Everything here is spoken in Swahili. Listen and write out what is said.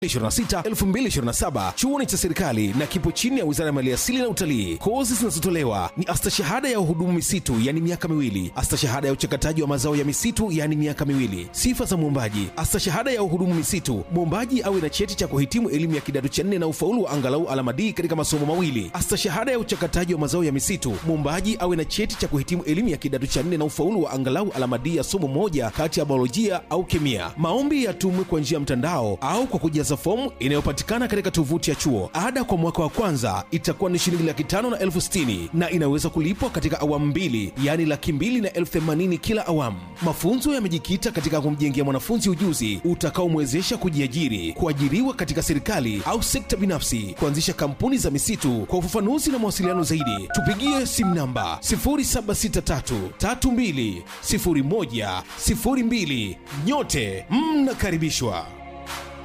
2026-2027 chuoni cha serikali na kipo chini ya wizara ya maliasili na utalii. Kozi zinazotolewa ni astashahada ya uhudumu misitu, yani miaka miwili, astashahada ya uchakataji wa mazao ya misitu, yani miaka miwili. Sifa za mwombaji: astashahada ya uhudumu misitu, mwombaji awe na cheti cha kuhitimu elimu ya kidato cha nne na ufaulu wa angalau alama D katika masomo mawili. Astashahada ya uchakataji wa mazao ya misitu, mwombaji awe na cheti cha kuhitimu elimu ya kidato cha nne na ufaulu wa angalau alama D ya somo moja kati ya biolojia au kemia. Maombi yatumwe kwa njia ya mtandao au kwa kujaza fomu inayopatikana katika tovuti ya chuo. Ada kwa mwaka wa kwanza itakuwa ni shilingi laki tano na elfu sitini na inaweza kulipwa katika awamu mbili, yaani laki mbili na elfu themanini kila awamu. Mafunzo yamejikita katika kumjengea mwanafunzi ujuzi utakaomwezesha kujiajiri, kuajiriwa katika serikali au sekta binafsi, kuanzisha kampuni za misitu. Kwa ufafanuzi na mawasiliano zaidi, tupigie simu namba 0763320102. Nyote mnakaribishwa.